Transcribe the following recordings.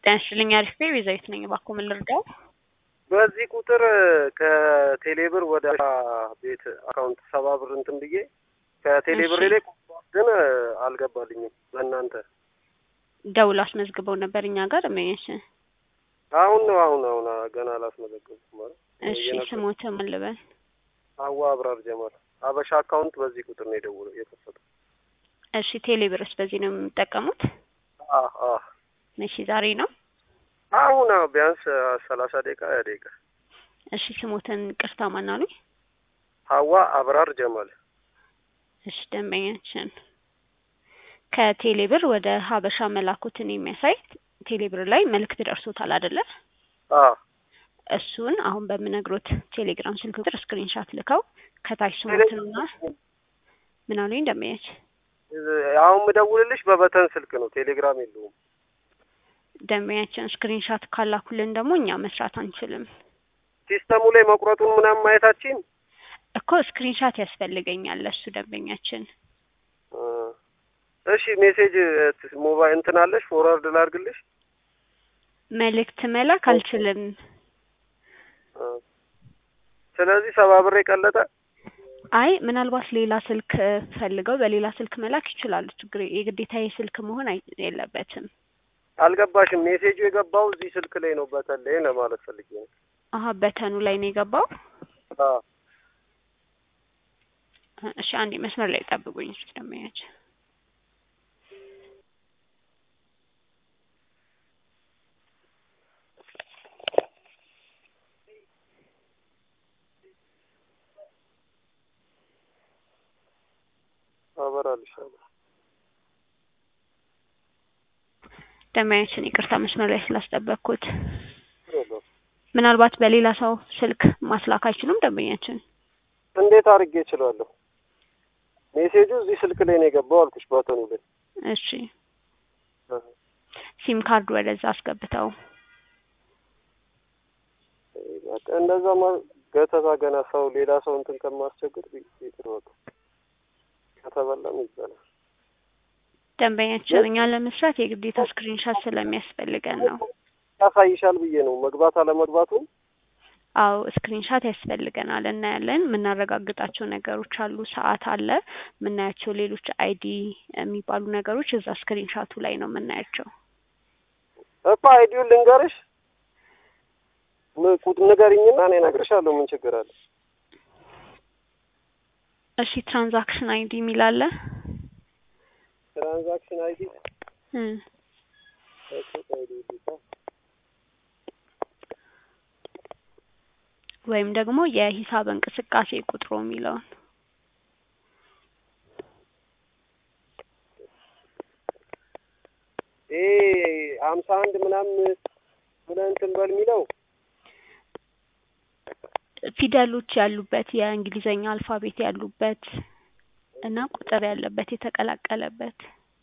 ጤና ይስጥልኝ አሪፍ ቤ ቤዛዊት ነኝ። እባክዎ ምን ልርዳው? በዚህ ቁጥር ከቴሌብር ወደ ቤት አካውንት ሰባ ብር እንትን ብዬ ከቴሌብር እሺ። ላይ ግን አልገባልኝም። በእናንተ ደውል አስመዝግበው ነበር እኛ ጋር እመኝሽ። አሁን ነው አሁን አሁን ገና አላስመዘገብኩም ማለት እሺ እየነገርኩህ። ስሞት ማን ልበል? አዋ አብራር ጀማል አበሻ አካውንት በዚህ ቁጥር ነው የደወለው የከፈተው። እሺ ቴሌብርስ በዚህ ነው የሚጠቀሙት? አ አ እሺ ዛሬ ነው። አሁን አዎ፣ ቢያንስ ሰላሳ ደቂቃ ሀያ ደቂቃ። እሺ ስሞትን ቅርታ ማን አሉኝ? ሀዋ አብራር ጀማል እሺ ደንበኛችን ከቴሌብር ወደ ሀበሻ መላኩትን የሚያሳይ ቴሌብር ላይ መልእክት ደርሶታል አይደለ? አ እሱን አሁን በምነግሮት ቴሌግራም ስልክ ቁጥር ስክሪንሻት ልከው ከታች ስሞትንና ምን አሉኝ ደንበኛች አሁን ምደውልልሽ በበተን ስልክ ነው፣ ቴሌግራም የለውም። ደንበኛችን ስክሪንሻት ካላኩልን ደግሞ እኛ መስራት አንችልም ሲስተሙ ላይ መቁረጡን ምናምን ማየታችን እኮ ስክሪንሻት ያስፈልገኛል ለሱ ደንበኛችን እ እሺ ሜሴጅ ሞባይል እንትን አለሽ ፎርዋርድ ላድርግልሽ? መልእክት መላክ አልችልም እ ስለዚህ ሰባ ብር የቀለጠ አይ ምናልባት ሌላ ስልክ ፈልገው በሌላ ስልክ መላክ ይችላሉ ችግር የግዴታ የስልክ መሆን አይ የለበትም አልገባሽም። ሜሴጁ የገባው እዚህ ስልክ ላይ ነው፣ በተን ላይ ለማለት ፈልጌ ነው። አሀ በተኑ ላይ ነው የገባው አ እሺ አንዴ መስመር ላይ ጠብቁኝ እስኪ ደንበኛችን አበራልሻለሁ። ደንበኛችን ይቅርታ መስመር ላይ ስላስጠበቅኩት የለውም። ምናልባት በሌላ ሰው ስልክ ማስላክ አይችሉም ደንበኛችን እንዴት አድርጌ እችላለሁ? ሜሴጁ እዚህ ስልክ ላይ ነው የገባው አልኩሽ፣ በተኑ ላይ እሺ ሲም ካርድ ወደዛ አስገብተው በቃ እንደዛ ማ ገተታ ገና ሰው ሌላ ሰው እንትን ከማስቸግር ይቅር በቃ ከተበላም ይባላል። ደንበኛችን እኛ ለመስራት የግዴታ ስክሪንሻት ስለሚያስፈልገን ነው ያሳይሻል ብዬ ነው መግባት አለመግባቱን አዎ ስክሪንሻት ያስፈልገናል እናያለን የምናረጋግጣቸው ነገሮች አሉ ሰዓት አለ የምናያቸው ሌሎች አይዲ የሚባሉ ነገሮች እዛ ስክሪንሻቱ ላይ ነው የምናያቸው እኮ አይዲውን ልንገርሽ ም- ቁጥ ንገሪኝና እኔ እነግርሻለሁ። ምን ችግር አለ? እሺ ትራንዛክሽን አይዲ የሚል አለ ትራንዛክሽን አይዲ እ ወይም ደግሞ የሂሳብ እንቅስቃሴ ቁጥሩ የሚለውን ይሄ ሀምሳ አንድ ምናምን ብለህ እንትን በል የሚለው ፊደሎች ያሉበት የእንግሊዘኛ አልፋቤት ያሉበት እና ቁጥር ያለበት የተቀላቀለበት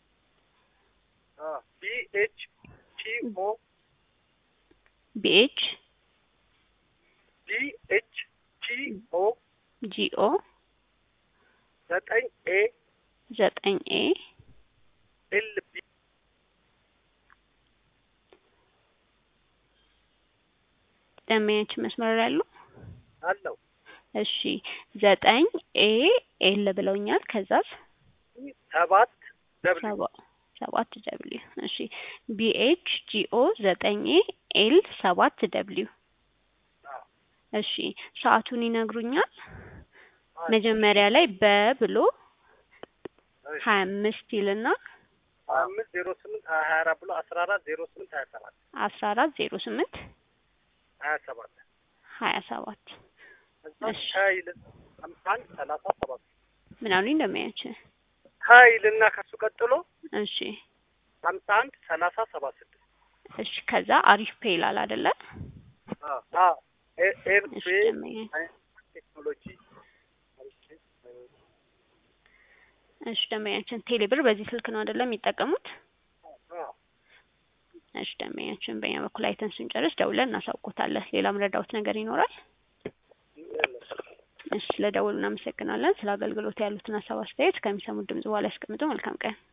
ቢ ኤች ቲ ኦ ቢኤች ቢ ኤች ቲ ኦ ጂኦ ዘጠኝ ኤ ዘጠኝ ኤ ኤል ቢ ደንበኛችን መስመር ላይ ያሉ አለው እሺ ዘጠኝ ኤ ኤል ብለውኛል ከዛስ ሰባት ደብል ሰባ ሰባት ደብሊው እሺ ቢኤች ጂኦ ዘጠኝ ኤ ኤል ሰባት ደብሊው እሺ ሰዓቱን ይነግሩኛል መጀመሪያ ላይ በ ብሎ ሀያ አምስት ይልና አምስት ዜሮ ስምንት ሀያ ሀያ አራት ብሎ አስራ አራት ዜሮ ስምንት ሀያ ሰባት አስራ አራት ዜሮ ስምንት ሀያ ሰባት ሀያ ሰባት እዛ እሺ። ሀይል አምሳ አንድ ሰላሳ ሰባት ምን አሉኝ እንደሚያችን ሀይል እና ከሱ ቀጥሎ እሺ ሀምሳ አንድ ሰላሳ ሰባ ስድስት እሺ ከዛ አሪፍ ፔ ይላል አይደለ እሺ ኤርፌ ደንበኛ ቴክኖሎጂ እሺ ደንበኛችን ቴሌብር በዚህ ስልክ ነው አይደለም የሚጠቀሙት እሺ ደንበኛችን በእኛ በኩል አይተን ስንጨርስ ደውለን እናሳውቆታለን ሌላም ረዳውት ነገር ይኖራል እሺ ስለደወሉ እናመሰግናለን ስለ አገልግሎት ያሉትን ሀሳብ አስተያየት ከሚሰሙት ድምጽ በኋላ ያስቀምጡ መልካም ቀን